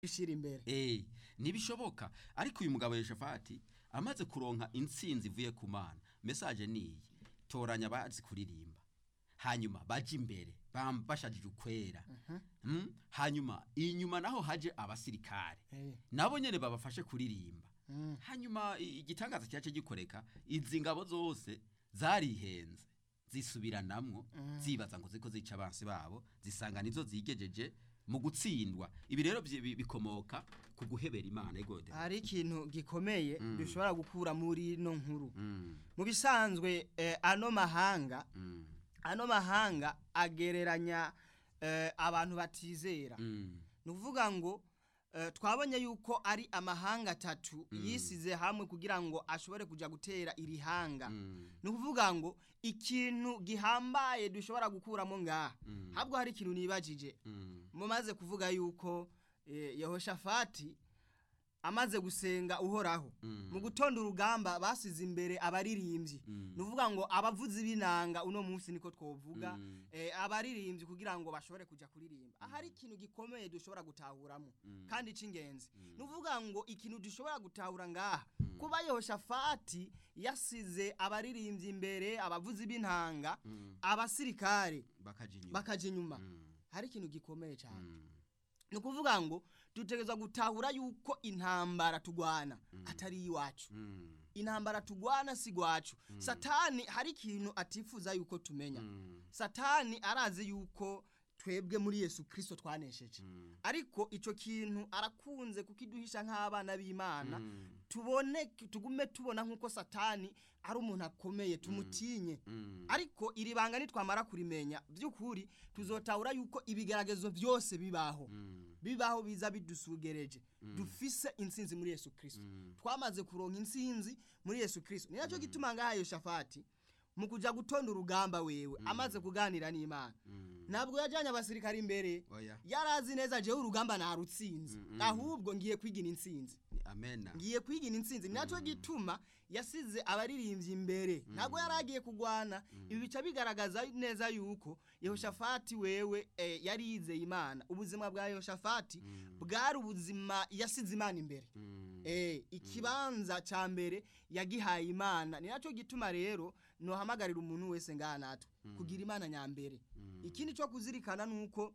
ishira imbere Eh, ntibishoboka ariko uyu mugabo Yehoshafati amaze kuronka intsinzi ivuye ku mana message niyi toranya abazi kuririmba hanyuma baje imbere bam- bashajije ukwera Mm, hanyuma inyuma naho haje abasirikare Eh. nabo nyene babafashe kuririmba Mm. hanyuma i- igitangaza cyace gikoreka izi ngabo zose zarihenze zisubiranamwo zibaza ngo ziko zica abansi babo zisanga nizo zigejeje mu gutsindwa ibi rero byi- bi- bikomoka ku guhebera imana igode hari ikintu gikomeye Mm. dushobora gukura muri ino nkuru Mm, mu bisanzwe eh, ano mahanga mm, ano mahanga agereranya eh, abantu batizera mm, ni ukuvuga ngo eh, twabonye yuko ari amahanga atatu yisize hamwe kugira ngo ashobore kujya gutera iri hanga mm, ni ukuvuga ngo ikintu gihambaye dushobora gukuramo ngaha Mm. habwo hari ikintu nibajije mm, mumaze kuvuga yuko eh, yehoshafati amaze gusenga uhoraho Mm. mu gutonda urugamba basize imbere abaririmbyi Mm. ni ukuvuga ngo abavuzi b'inanga uno munsi niko twovuga Mm. eh, abaririmbyi kugira ngo bashobore kujya kuririmba ahari ikintu gikomeye dushobora gutahuramo Mm. kandi c'ingenzi ni ukuvuga ngo ikintu dushobora gutahura ngaha kuba yehoshafati yasize abaririmbyi imbere abavuzi b'intanga Mm. abasirikare bakaja inyuma bakaja inyuma Mm. hari ikintu gikomeye cyane Mm. ni ukuvuga ngo dutegereza gutahura yuko intambara tugwana atari iwacu Mm. intambara tugwana si gwacu satani hari ikintu atifuza yuko tumenya Mm. satani arazi yuko twebwe muri yesu kirisito twanesheje Mm. ariko icyo kintu arakunze kukiduhisha nk'abana b'imana Mm. tubone tugume tubona nk'uko satani ari umuntu akomeye tumutinye Mm. ariko iri banga nitwamara kurimenya by'ukuri tuzotahura yuko ibigeragezo byose bibaho Mm. bibaho biza bidusugereje dufise intsinzi muri yesu kirisito Mm. twamaze kuronka intsinzi muri yesu kirisito ni nacyo gituma ngaha yoshafati mu kujya gutonda urugamba wewe amaze kuganira n'imana Mm. ntabwo yajyanye abasirikare imbere oya yarazi neza jewe urugamba narutsinze ahubwo ngiye kwigina intsinzi Ni amena ngiye kwigina intsinzi ni nacyo gituma yasize abaririmbyi imbere ntabwo yari agiye kugwana ibi bica bigaragaza neza yuko yehoshafati wewe eh, yari yizeye imana ubuzima bwa yehoshafati bwari ubuzima yasize imana imbere Mm. Eh, ikibanza ca mbere yagihaye imana ni nacyo gituma rero nohamagarira umuntu wese ngaha natwe kugira imana nyambere ikindi cyo kuzirikana nuko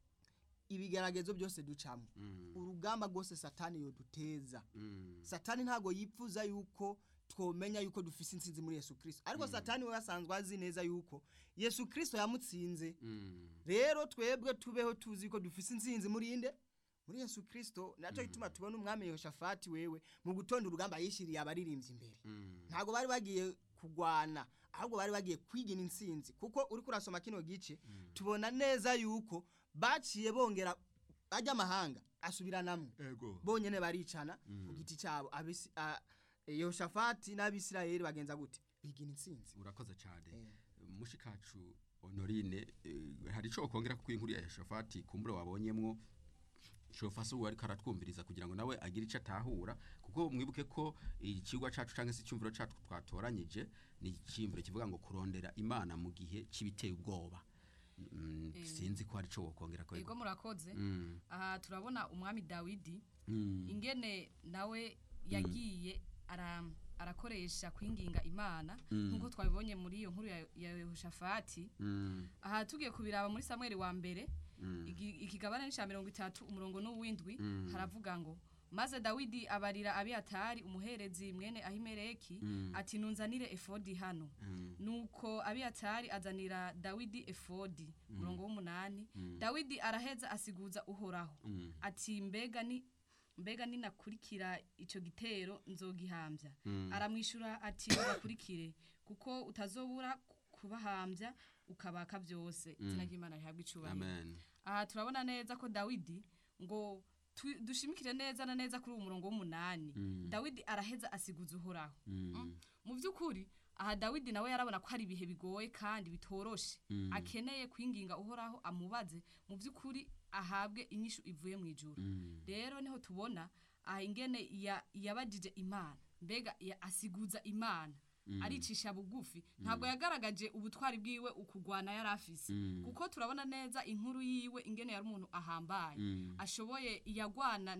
ibigeragezo byose ducamo Mm. urugamba rwose satani yoduteza Mm. satani ntago yipfuza yuko twomenya yuko dufise intsinzi muri yesu kirisito ariko satani we asanzwe azi neza yuko yesu kirisito yamutsinze Mm. rero twebwe tubeho tuzi ko dufise intsinzi muri inde muri yesu kirisito nacyo gituma tubona umwami yehoshafati wewe mu gutonda urugamba yishyiriye abaririmbyi imbere Mm. ntabwo bari bagiye kugwana ahubwo bari bagiye kwigina intsinzi kuko uri kurasoma kino gice tubona neza yuko baciye bongera bajya amahanga asubiranamwo ego bonyene baricana ku giti cyabo abisi a- yehoshafati n'abisirayeli bagenza gute bigina intsinzi urakoze cyane mushikacu honorine eh, hari ico kongera ku inkuru ya Yehoshafati kumbura wabonyemwo shofasi uwo ariko aratwumviriza kugira ngo nawe agire ico atahura kuko mwibuke ko ikigwa cacu canke se icyumviro cacu twatoranyije ni icyumviro kivuga ngo kurondera imana mu gihe c'ibiteye ubwoba Mm, sinzi ko hari ico wokongera ko ego murakoze Mm, aha turabona umwami dawidi mm, ingene nawe yagiye ara arakoresha kwinginga imana nk'uko twabibonye muri iyo nkuru ya- ya yehoshafati mm, aha tugiye kubiraba muri samweli wa mbere igi- ikigabane n'icya mirongo itatu umurongo n'uwindwi haravuga ngo maze dawidi abarira abiyatari umuherezi mwene ahimeleki ati nunzanire efodi hano nuko abiyatari azanira dawidi efodi umurongo w'umunani dawidi araheza asiguza uhoraho ati mbega ni mbega ninakurikira icyo gitero nzogihambya aramwishyura ati ugakurikire kuko utazobura kubahambya ukabaka byose izina ry'imana rihabwa icyubahiro amen aha turabona neza ko dawidi ngo tu- dushimikire neza na neza kuri uwo murongo w'umunani dawidi araheza asiguza uhoraho Mm. mu by'ukuri aha dawidi nawe yarabona ko hari ibihe bigoye kandi bitoroshe akeneye kwinginga uhoraho amubaze mu by'ukuri ahabwe inyishu ivuye mu ijuru rero niho tubona aha ingene ya- yabajije imana mbega ya- asiguza imana aricisha bugufi ntabwo yagaragaje ubutwari bwiwe ukugwana yari afise kuko turabona neza inkuru yiwe ingene yari umuntu ahambaye ashoboye yagwana